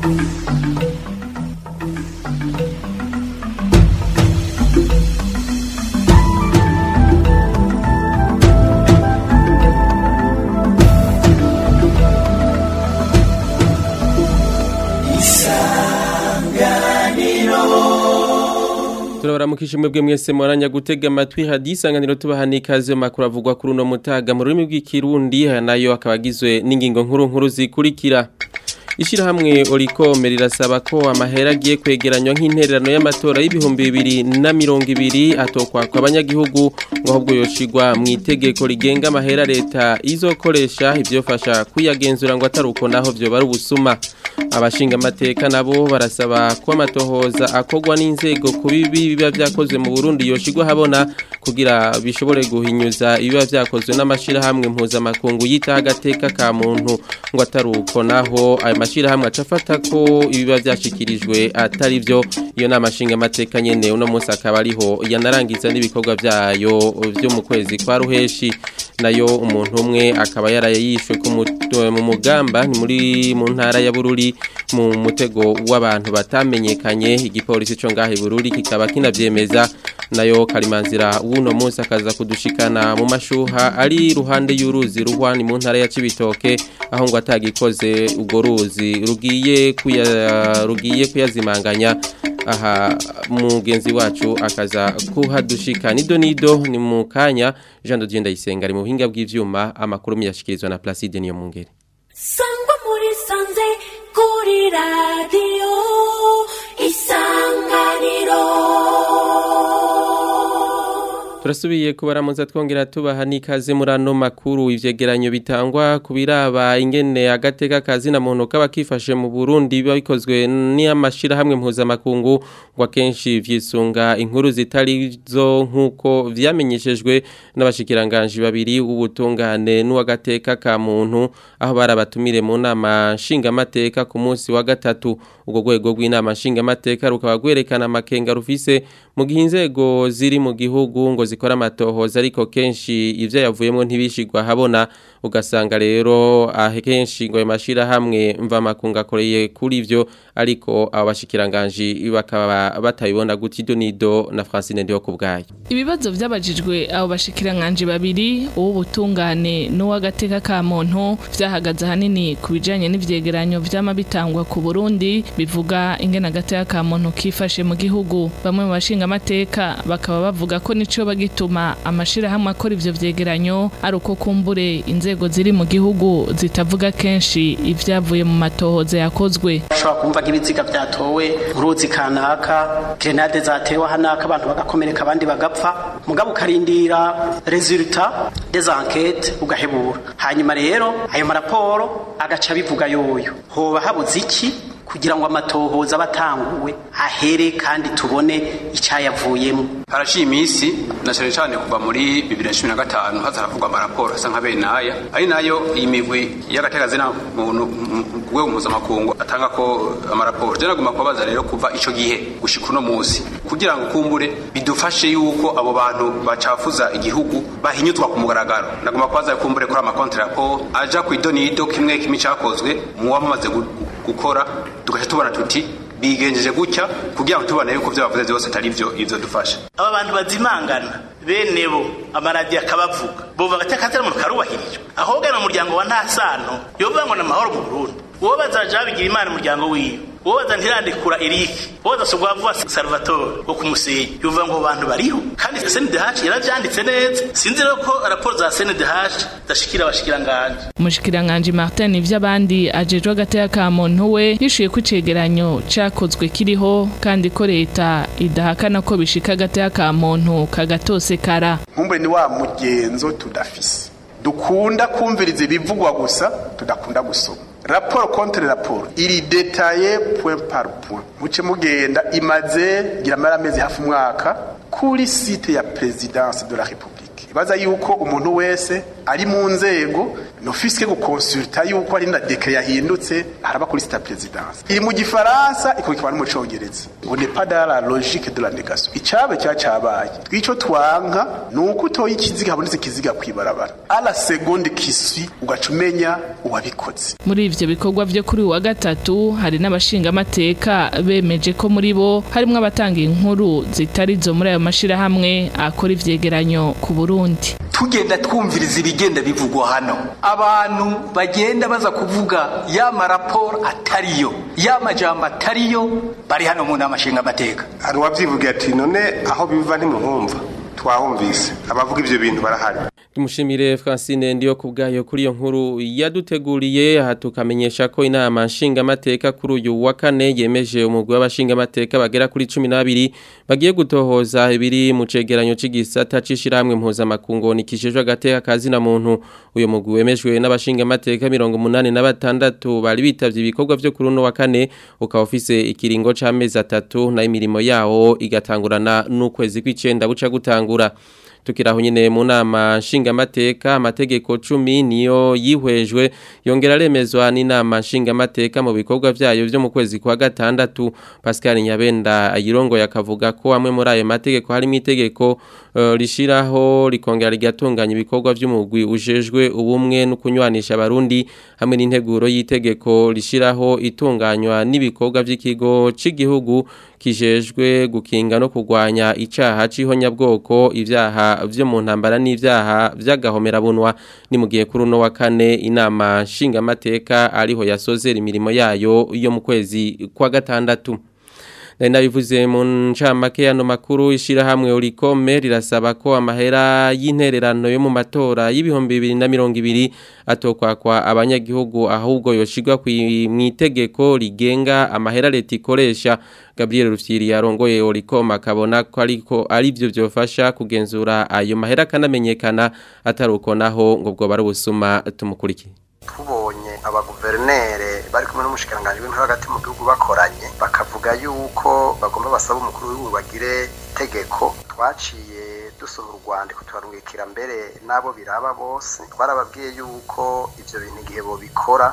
turabaramukije mwebwe mwese mwaranya gutega amatwi hadisanganiro tubahani ikaze mu makuru avugwa kuri uno mutaga mu rurimi rw'ikirundi aya nayo akaba agizwe n'ingingo nkuru nkuru zikurikira Ishirahamwe Orikome rirasaba ko amahera agiye kwegeranywa nk'intererano y'amatora y'ibihumbi bibiri na mirongo ibiri atokwa kwa abanyagihugu ngo ahubwo yoshigwa mu itegeko rigenga amahera leta izokoresha ivyofasha kuyagenzura ngo ataruko naho vyo bari ubusuma abashinga amateka nabo barasaba ko amatohoza akogwa n'inzego ku bibi biba vyakozwe mu Burundi yoshigwa habona kugira bishobore guhinyuza ibiba vyakozwe n'amashirahamwe mpuzamakungu yitaho agateka ka muntu ngo ataruko naho ayo mashirahamwe acafata ko ibiba vyashikirijwe atari vyo iyo nama nshinga amateka nyene uno munsi akaba ariho yanarangiza n'ibikorwa vyayo vyo mu kwezi kwa ruheshi nayo umuntu umwe akaba yaraye yishwe mu mugamba ni muri mu ntara ya Bururi mu mutego w'abantu batamenyekanye igipolisi cyo ngahe Bururi kikaba kinavyemeza nayo karimanzira w'uno munsi akaza kudushikana mu mashuha ari ruhande y'uruzi ruhwani mu ntara ya Cibitoke aho ngo atagikoze ubwo ruzi rugiye kuya rugiye kuyazimanganya aha mugenzi wacu akaza kuhadushika nido nido ni mu kanya Jean Dodier Ndayisenga ari mu buhinga bw'ivyuma amakuru miyashikirizwa na Placide niyo mungere Sangwa muri sanze kuri radio isanganiro Turasubiye kubaramuza twongera tubaha n'ikaze muri ano makuru ivyegeranyo bitangwa kubiraba ingene agateka kazi na muntu kaba kifashe mu Burundi biba bikozwe n'amashira hamwe mpuzamakungu ngo akenshi vyisunga inkuru zitari zo nkuko vyamenyeshejwe n'abashikiranganje babiri ubutungane n'uwagateka ka muntu aho barabatumire mu nama nshinga amateka ku munsi wa gatatu ubwo rwego rw'inama nshinga amateka rukaba gwerekana amakenga rufise mu gihe inzego ziri mu gihugu ngo zikora amatohoza ariko kenshi ivyo yavuyemo ntibishigwa habona ugasanga rero akenshi ngo ayo mashirahamwe mva makunga akoreye kuri ivyo ariko abo bashikiranganje bakaba batabibona guti donido na Francine ndiho kubgaye ibibazo vyabajijwe abo bashikiranganje babiri uw'ubutungane n'uwagateka ka muntu vyahagaze hanini ku bijanye n'ivyegeranyo vyama bitangwa ku Burundi bivuga ingene agateka ka muntu kifashe mu gihugu bamwe mu bashinga amateka bakaba bavuga ko nico bagituma amashirahamwe akora ivyo vyegeranyo ari uko kumbure inzego ziri mu gihugu zitavuga kenshi ivyavuye mu matohoza yakozwe ushobora kumva nk'ibiziga vyatowe uruzi kanaka grenade zatewe hanaka abantu bagakomereka abandi bagapfa mugabo ukarindira resultat des enquêtes ugahebura hanyuma rero ayo maraporo agaca bivuga yoyo hoba habuze iki kugira ngo amatohoza abatanguwe ahere kandi tubone icyayavuyemo haraciye iminsi na cyane cyane kuva muri bibiri na cumi na gatanu haza haravugwa amaraporo asa nka bene aya ari nayo iyi migwi y'agaterazina muntu ku rwego mpuzamakungu atanga ko amaraporo jya nagomba kubabaza rero kuva icyo gihe gushika uno munsi kugira ngo kumbure bidufashe yuko abo bantu bacafuza igihugu bahinyutwa ku mugaragaro nagomba kubaza kumbure kuri amakonti raporo aja ku idonido kimwe kimwe cyakozwe mu wamaze gukora tugaca tubona tuti bigenjeje gutya kugira ngo tubone yuko byo bavuze byose atari byo ivyo dufasha aba bantu bazimangana bene bo amaradiyo akabavuga bumva agateka muntu karubahirijwe ahubwo mu muryango wa nta sano yovuga ngo ni amahoro mu burundi uwo bazaja babigira imana umuryango wiwe uwo baza ntirandikura iriki uwo badasubwa vuba salvatore wo kumusenyi yuvuga ngo bantu bariho kandi sndh yaravyanditse neza sinzi rero ko raporo za sndh zashikira abashikiranganje umushikiranganje martin ivy'abandi ajejwe agateka ka muntu we yishuye ko icegeranyo cakozwe kiriho kandi ko leta idahakana ko bishika agateka ka muntu kagatosekara nkumbure ni wa mugenzo tudafise dukunda kumviriza ibivugwa gusa tudakunda gusoma raporo contre raporo iri detaye point par point muce mugenda imaze gira amezi hafi umwaka kuri site ya presidence de la republique ibaza yuko umuntu wese ari mu nzego n'office gukonsulta yuko ari na deke yahindutse araba kuri sita presidence iri mu gifaransa ikurikirwa no mu congereza ngo n'est pas dans la logique de la négation icabe cya cabaye twico twanka nuko utoye ikiziga habonetse ikiziga kwibarabara ala seconde qui suit ugaca umenya uwabikoze muri ivyo bikorwa vyo kuri uyu wa gatatu hari n'abashingamateka bemeje ko muri bo harimwo abatanga inkuru zitari zo muri ayo mashirahamwe akora ivyegeranyo ku Burundi tugenda twumviriza ibigenda bivugwa hano abantu bagenda baza kuvuga ya maraporo atariyo ya majambo atariyo bari hano mu nama nshingamateka hari uwabyivuga ati none aho biva ntimuhumva twahumvise abavuga ivyo bintu barahari Tumushimire Francine ndiyo kubgayo kuri iyo nkuru yaduteguriye aha tukamenyesha ko inama nshinga mateka kuri uyu wa kane yemeje umugwi w'abashinga mateka bagera kuri 12 bagiye gutohoza ibiri mu cegeranyo c'igisata cishiramwe impuza makungu nikishejwe agateka kazi na muntu uyo mugwi wemejwe n'abashinga mateka 86 bari bitavye ibikorwa vyo kuri no wa kane ukaba ufise ikiringo c'amezi atatu na imirimo yawo igatangurana n'ukwezi kw'icenda buca gutangura tukiraho nyine mu nama nshingamateka amategeko 10 niyo yihwejwe yongera remezwa n'inama nshingamateka mu bikorwa vyayo vyo mu kwezi kwa gatandatu Pascal Nyabenda ayirongo yakavuga ko amwe muri ayo mategeko harimo itegeko uh, rishiraho rikongera rigatunganya ibikorwa vy'umugwi ujejwe ubumwe no kunywanisha abarundi hamwe n'integuro y'itegeko rishiraho itunganywa n'ibikorwa vy'ikigo c'igihugu kijejwe gukinga no kugwanya icaha c'ihonyabwoko ivyaha vyo mu ntambara n'ivyaha vy'agahomera bunwa ni mu gihe kuri uno wa kane inama nshingamateka ariho yasozera imirimo yayo yo mu kwezi kwa gatandatu Nari nabivuze mu ncamake yano makuru ishirahamwe urikome rirasaba ko amahera y'intererano yo mu matora y'ibihumbi 2020 atokwakwa abanyagihugu ahubwo yoshigwa mu itegeko rigenga amahera leta ikoresha Gabriel Rufyiri yarongoye urikome akabona ko ariko ari byo byofasha kugenzura ayo mahera kanamenyekana ataruko naho ngo bwo bari ubusuma tumukurikire tubonye abaguverinere bari kumwe n'umushikiranganji w'intore hagati mu gihugu bakoranye bakavuga yuko bagomba basaba umukuru w'igihugu bagire itegeko twaciye dusohora urwandiko turarungikira mbere n'abo biraba bose twarababwiye yuko ibyo bintu igihe bobikora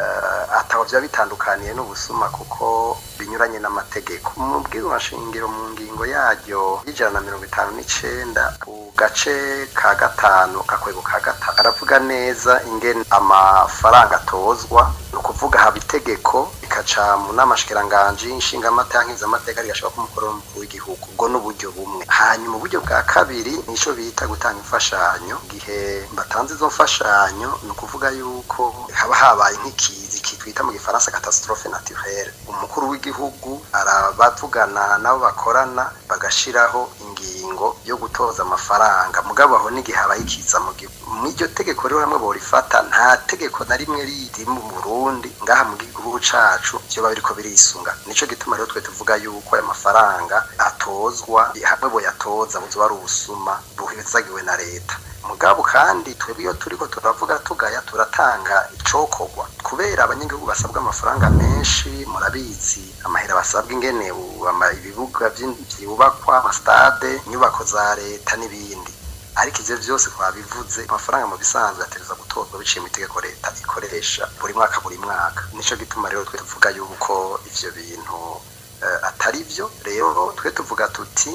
ataho byaba bitandukaniye n'ubusuma kuko binyuranye n'amategeko mu bw'irwashingiro mu ngingo yaryo y'ijana na mirongo itanu n'icenda ku gace ka gatanu kakwego ka gatanu aravuga neza ingene amafaranga atozwa ni ukuvuga haba itegeko rikaca mu nama shikiranganji inshingamateka nk'izamateka rigashobora kumukuru w'umukuru w'igihugu ubwo n'uburyo bumwe hanyuma uburyo bwa kabiri nico bita gutanga imfashanyo gihe batanze izo mfashanyo ni ukuvuga yuko haba habaye nk'ikizi kitwita mu gifaransa catastrophe naturelle umukuru w'igihugu arabavugana nabo bakorana bagashiraho ingingo yo gutoza amafaranga mugabo aho n'igihe habaye ikiza mu gihugu mw'iryo tegeko rero hamwe borifata nta tegeko na rimwe riri mu Burundi ngaha mu gihugu cacu vyo babiriko birisunga nico gituma rero twe tuvuga yuko aya mafaranga atozwa hamwe boyatoza buzoba ari ubusuma buhizagiwe na leta mugabo kandi twebwe iyo turiko turavuga tugaya turatanga icokorwa kubera abanyagihugu basabwa amafaranga menshi murabizi amahera basabwa ingene ibibuga vyubakwa amastade inyubako za leta n'ibindi ariko ivyo vyose twabivuze amafaranga mu bisanzwe ategerezwa gutozwa biciye mu itegeko leta ikoresha buri mwaka buri mwaka nico gituma rero twe tuvuga yuko ivyo bintu atari byo rero twe tuvuga tuti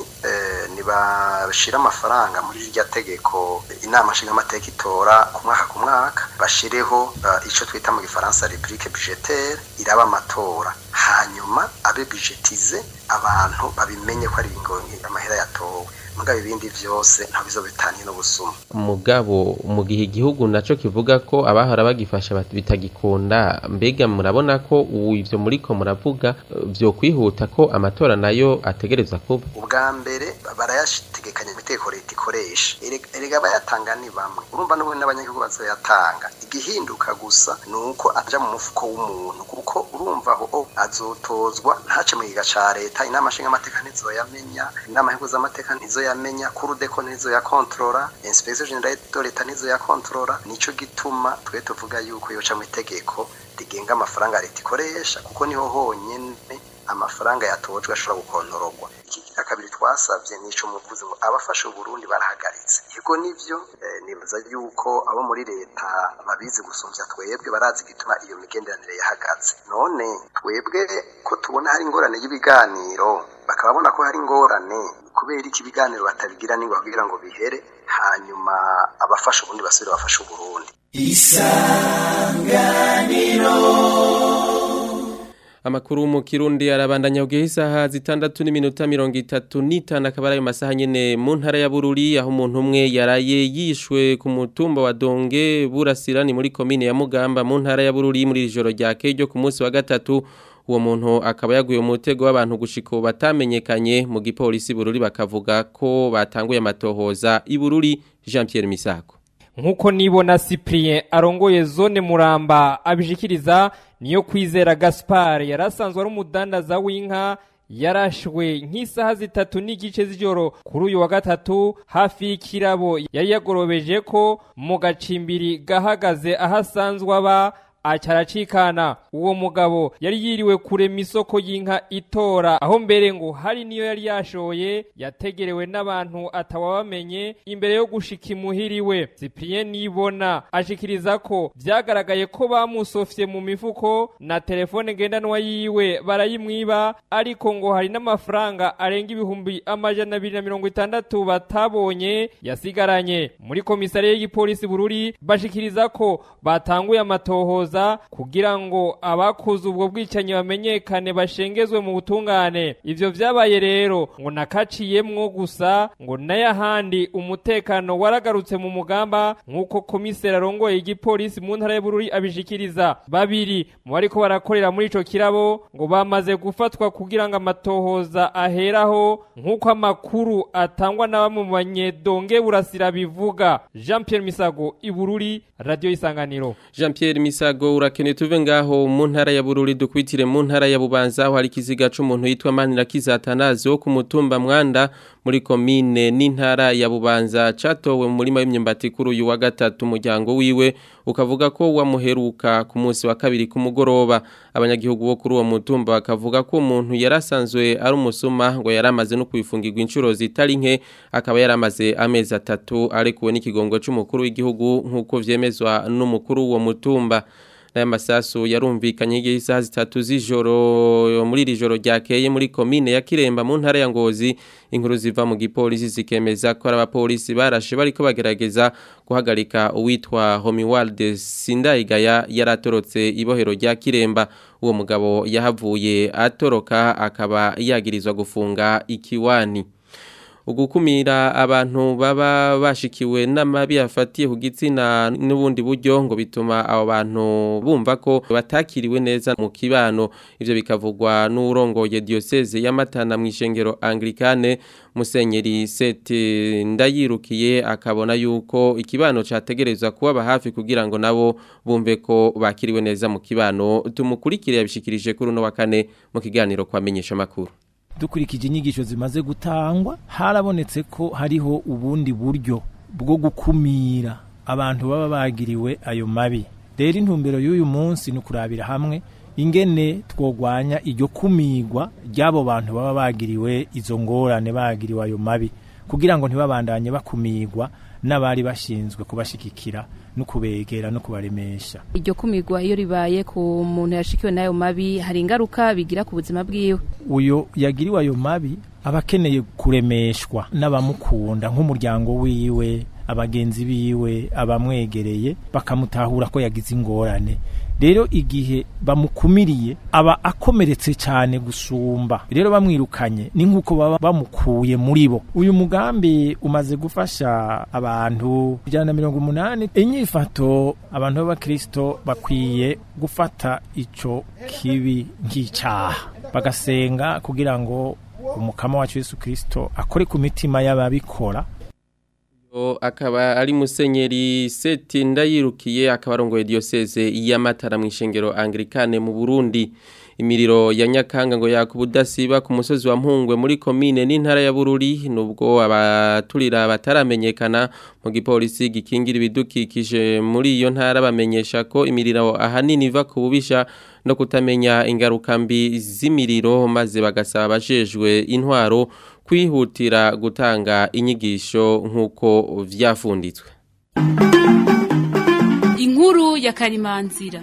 ntibashire amafaranga muri irya tegeko inama nshingamateka itora ku mwaka ku mwaka bashireho icyo twita mu gifaransa rubrique budgetaire iraba amatora hanyuma abe budgetize abantu babimenye ko ari amahera yatowe mugabo ibindi byose ntabizo bitaniye n'ubusuma mugabo mu gihe igihugu naco kivuga ko abahora bagifasha bitagikunda mbega murabona ko ivyo muriko muravuga vyo kwihuta ko amatora nayo ategereza kuba ubwa mbere barayashitegekanya imiteko leta ikoresha erega bayatanga ni bamwe urumva n'ubundi n'abanyagihugu bazoyatanga igihinduka gusa ni uko aja mu mufuko w'umuntu kuko urumva aho azotozwa ntace mu giga ca leta inama nshingamateka ntizoyamenya inama y'amateka ntizo yamenya kurudeko nizo ya kontrola inspection generale de leta nizo ya kontrola nico gituma twe tuvuga yuko yoca mu itegeko rigenga amafaranga leta ikoresha kuko niho honyene amafaranga yatojwe ashobora gukontororwa iki kabiri twasavye nico muvuze ngo abafashe Burundi barahagaritse yego nivyo eh, nibaza yuko abo muri leta babizi gusumvya twebwe barazi igituma iyo migenderanire yahagaze none twebwe ko tubona hari ingorane y'ibiganiro bakaba babona ko hari ingorane kubera iki ibiganiro batabigira ningo kugira ngo bihere hanyuma abafasha ubundi basubire bafashe uburundi Amakuru mu Kirundi arabandanya kugeha isaha zitandatu n'iminota mirongo itatu n'itanu akaba ari ayo masaha nyene mu ntara ya Bururi aho umuntu umwe yaraye yishwe ku mutumba wa Donge Burasira ni muri komine ya Mugamba mu ntara ya Bururi muri ijoro rya ryo ku munsi wa gatatu uwo muntu akaba yaguye mu mutego w'abantu gushika batamenyekanye mu gipolisi Bururi bakavuga ko batanguye amatohoza i Bururi Jean Pierre Misako nkuko nibona Cyprien arongoye zone Muramba abishikiriza niyo kwizera Gaspar yarasanzwe ari umudandaza w'inka yarashwe nk'isaha zitatu n'igice z'ijoro kuri uyu wa gatatu hafi y'ikirabo yari yagorobeje ko mu gacimbiri gahagaze aho asanzwe aba acaracikana uwo mugabo yari yiriwe kurema isoko y'inka itora aho mbere ngo hari niyo yari yashoye yategerewe n'abantu atawabamenye imbere yo gushika imuhiriwe Cyprien nibona ashikiriza ko vyagaragaye ko bamusofye mu mifuko na telefone ngendanwa yiwe barayimwiba ariko ngo hari n'amafaranga arenga ibihumbi amajana abiri na mirongo itandatu batabonye yasigaranye muri komisariya y'igipolisi bururi bashikiriza ko batanguye amatohoza kugira ngo abakoze ubwo bwicanyi bamenyekane bashengezwe mu butungane ivyo vyabaye rero ngo nakaciyemwo gusa ngo n'ayahandi umutekano waragarutse mu mugamba nk'uko komiseri arongoye igipolisi mu ntara y'ubururi abishikiriza babiri mu bariko barakorera muri ico kirabo ngo bamaze gufatwa kugira ngo amatohoza aheraho nk'uko amakuru atangwa na bamwe mu banyedonge burasira bivuga Jean Pierre Misago ibururi radio isanganiro Jean Pierre Misago urakeneye tuve ngaho mu ntara ya Bururi dukwitire mu ntara ya Bubanza aho hari kiziga c'umuntu yitwa Manira Kizatanazi wo ku mutumba Mwanda muri komine n'intara ya Bubanza catowe mu murima w'imyumbati kuri uyu wa gatatu umuryango wiwe ukavuga ko wamuheruka ku munsi wa kabiri ku mugoroba abanyagihugu bo kuri uwo mutumba bakavuga ko umuntu yarasanzwe ari umusuma ngo yaramaze no kwifungirwa inshuro zitari nke akaba yaramaze amezi atatu arekuwe n'ikigongo c'umukuru w'igihugu nk'uko vyemezwa n'umukuru w'uwo mutumba n'aya masasu yarumvikanye igihe isaha zitatu z'ijoro muri iri joro ryakeye muri komine ya Kiremba mu ntara ya Ngozi inkuru ziva mu gipolisi zikemeza ko ari abapolisi barashe bariko bagerageza guhagarika uwitwa Homiwald Sindayigaya yaratorotse ibohero rya Kiremba uwo mugabo yahavuye atoroka akaba yagirizwa gufunga ikiwani ugukumira abantu baba bashikiwe n'amabi afatiye ku gitsina n'ubundi buryo ngo bituma abo bantu bumva ko batakiriwe neza mu kibano ivyo bikavugwa n'urongoye diocese y'amatana mu ishengero anglikane musenyeri sete ndayirukiye akabona yuko ikibano categerezwa kuba hafi kugira ngo nabo bumve ko bakiriwe neza mu kibano tumukurikire yabishikirije kuri uno wa kane mu kiganiro kwamenyesha makuru dukurikije inyigisho zimaze gutangwa harabonetse ko hariho ubundi buryo bwo gukumira abantu baba bagiriwe ayo mabi rero intumbero y'uyu munsi ni ukurabira hamwe ingene twogwanya iryo kumigwa ry'abo bantu baba bagiriwe izo ngorane bagiriwe ayo mabi kugira ngo ntibabandanye bakumigwa n'abari bashinzwe kubashigikira no kubegera no kubaremesha iryo kumigwa iyo ribaye ku muntu yashikiwe n'ayo mabi hari ingaruka bigira ku buzima bwiwe uyo yagiriwe ayo mabi aba akeneye kuremeshwa n'abamukunda nk'umuryango wiwe abagenzi biwe abamwegereye bakamutahura ko yagize ingorane rero igihe bamukumiriye aba akomeretse cyane gusumba rero bamwirukanye ni nk'uko baba bamukuye muri bo uyu mugambi umaze gufasha abantu ijana na mirongo umunani inyifato abantu b'abakirisito bakwiye gufata icyo kibi nk'icyaha bagasenga kugira ngo umukama wacu Yesu kirisito akore ku mitima y'ababikora akaba ari musenyeri seti ndayirukiye akaba arongoye diocese y'amatara mu ishengero anglikane mu Burundi imiriro ya Nyakanga ngo yakubudasiba ku musozi wa Mpungwe muri komine n'intara ya Bururi nubwo abaturira bataramenyekana mu gipolisi gikingira ibidukikije muri iyo ntara bamenyesha ko imiriro ahanini iva ku bubisha no kutamenya ingaruka mbi z'imiriro maze bagasaba abajejwe intwaro kwihutira gutanga inyigisho nk'uko vyafunditswe inkuru ya karimanzira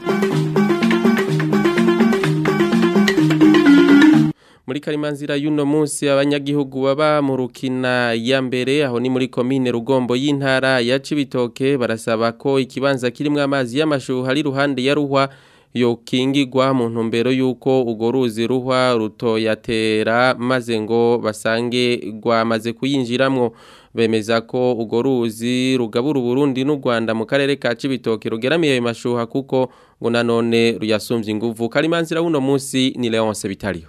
muri karimanzira y'uno munsi abanyagihugu baba mu rukina ya mbere aho ni muri komine rugombo y'intara ya Cibitoke barasaba ko ikibanza kirimo amazi y'amashuha ari ruhande ya ruhwa yokingirwa mu ntumbero y'uko urwo ruzi ruhwa rutoyatera maze ngo basange rwamaze kuyinjiramwo bemeza ko urwo ruzi rugabura Burundi n'u Rwanda mu karere ka Cibitoke rugeramiye ayo mashuha kuko ngo nanone ruyasumbye inguvu karimanzira w'uno munsi ni Leonce Bitariyo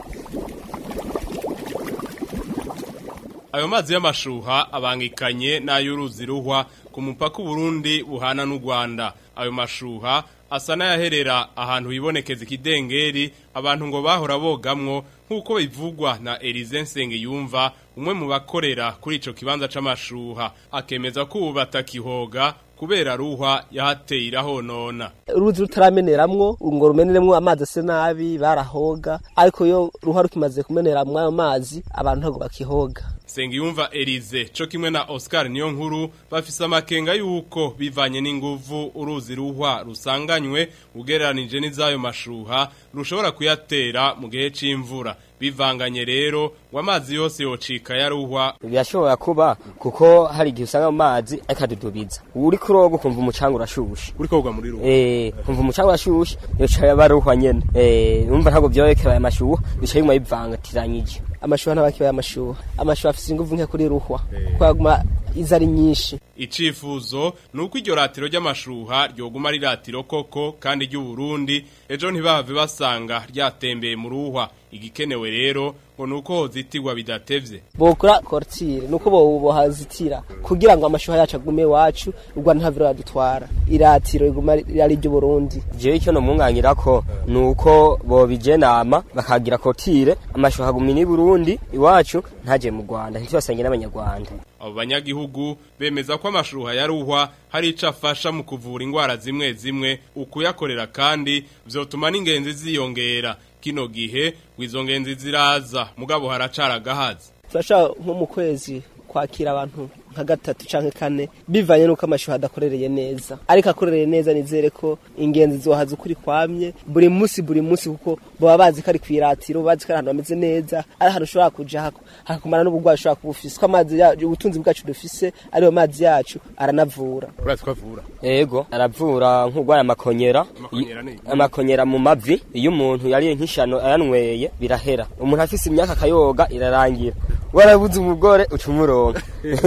ayo mazi y'amashuha abangikanye n'ay'uruzi ruhwa ku mupaka Burundi buhana n'u Rwanda ayo mashuha asa n'ayaherera ahantu hibonekeza ikidengeri abantu ngo bahora bogamwo nk'uko bivugwa na Elize Nsengiyumva umwe mu bakorera kuri ico kibanza c'amashuha akemeza ko ubu batakihoga kubera ruhwa yahateye irahonona uruzi rutarameneramwo ngo rumeneremwo amazi ase nabi barahoga ariko yo ruhwa rukimaze kumeneramwo ayo mazi abantu ntabwo bakihoga Sengiyumva Elize co kimwe na Oscar niyo nkuru bafise amakenga yuko bivanye n'inguvu uruzi ruhwa rusanganywe ugereranije n'izayo mashuha rushobora kuyatera mu gihe c'imvura bivanganye rero ngo amazi yose yocika yaruhwa birashobora kuba kuko hari igihe usanga mu mazi akadudubiza uri kuroga ukumva umucanga urashushe uri koga muri ruhwa eh kumva umucanga urashushe yoca yabaruhwa nyene eh numva ntabwo byorekera aya mashuha bica bimwe bivangatiranyije amashuha ntabakibaye amashuha amashuha afise inguvu nke kuri ruhwa kwaguma iza ari nyinshi icifuzo nuko iryo ratiro ry'amashuha ryoguma ari ratiro koko kandi ry'u Burundi ejo ntibahave basanga ryatembeye mu ruhwa igikenewe rero ngo nuko hozitirwa bidatevye bokora kortire nuko bo hazitira kugira ngo amashuha yacu agume wacu urwa ntaviro yadutwara iratiro iguma ari ryo Burundi jewe icyo no munganyira ko nuko bo bijenama bakagira kortire amashuha agumye ni Burundi iwacu ntaje mu Rwanda ntitwasenge n'abanyarwanda abo banyagihugu bemeza ko amashuha yaruhwa hari ico afasha mu kuvura ingwara zimwe zimwe ukuyakorera kandi vyotuma n'ingenzi ziyongera kino gihe izo ngenzi ziraza mugabo haracara gahazi turashaka nko mu kwezi kwakira abantu nka gatatu canke kane bivanye nuko amashuha adakorereye neza ariko akorereye neza nizere ko ingenzi zohaza ukuri kwamye buri munsi buri munsi kuko baba bazi ko ari kwiratiro bazi ko ari ahantu hameze neza ari ahantu ushobora kuja hako hakakumara n'ubugwayi ushobora kuba ufise ko amazi yacu ubutunzi bwacu dufise ariyo mazi yacu aranavura urazi ko avura yego aravura nk'urwaye amakonyera amakonyera mu mavi iyo umuntu yariye nk'ishano ayanyweye birahera umuntu afise imyaka akayoga irarangira warabuze umugore uca umuronka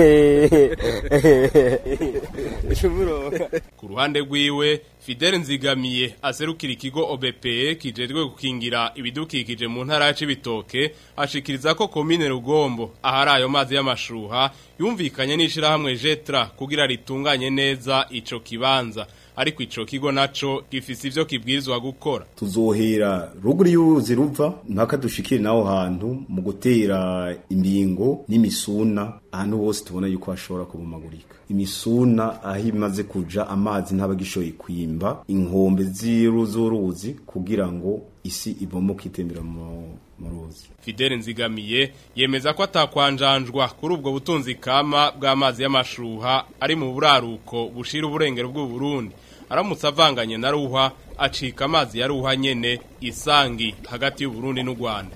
ku ruhande rwiwe Fidel Nzigamiye aserukira ikigo OBPE kijejwe gukingira ibidukikije mu ntara ya Cibitoke ashikiriza ko komine Rugombo ahari ayo mazi y'amashuha yumvikanye n'ishirahamwe Jetra kugira ritunganye neza ico kibanza ariko ico kigo naco gifise ivyo kibwirizwa gukora tuzohera ruguru y'uruzi ruva mpaka dushikire naho hantu mu gutera imbingo n'imisuna ahantu hose tubona yuko hashobora kubumagurika imisuna aho imaze kuja amazi ntabagishoye kwimba inkombe z'uruzi kugira ngo isi ibomoke itembera mu ruzi Fidel Nzigamiye yemeza ko atakwanjanjwa kuri ubwo butunzi kama bw'amazi y'amashuha ari mu buraruko bushira uburengero bw'u Burundi aramutse avanganye na ruhwa acika amazi ya ruhwa nyene isangi hagati y'u Burundi n'u Rwanda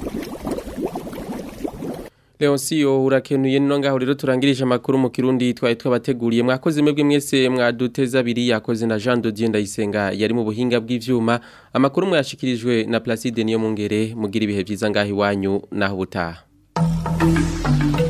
Leoncio urakenuye no ngaho rero turangirije amakuru mu kirundi twaye twabateguriye mwakoze mwebwe mwese mwaduteza abiri yakoze na Jean Dodier Ndayisenga yari mu buhinga bw'ivyuma amakuru mwashikirijwe na Placide niyo mungere mugira ibihe byiza ngaho iwanyu naho butaha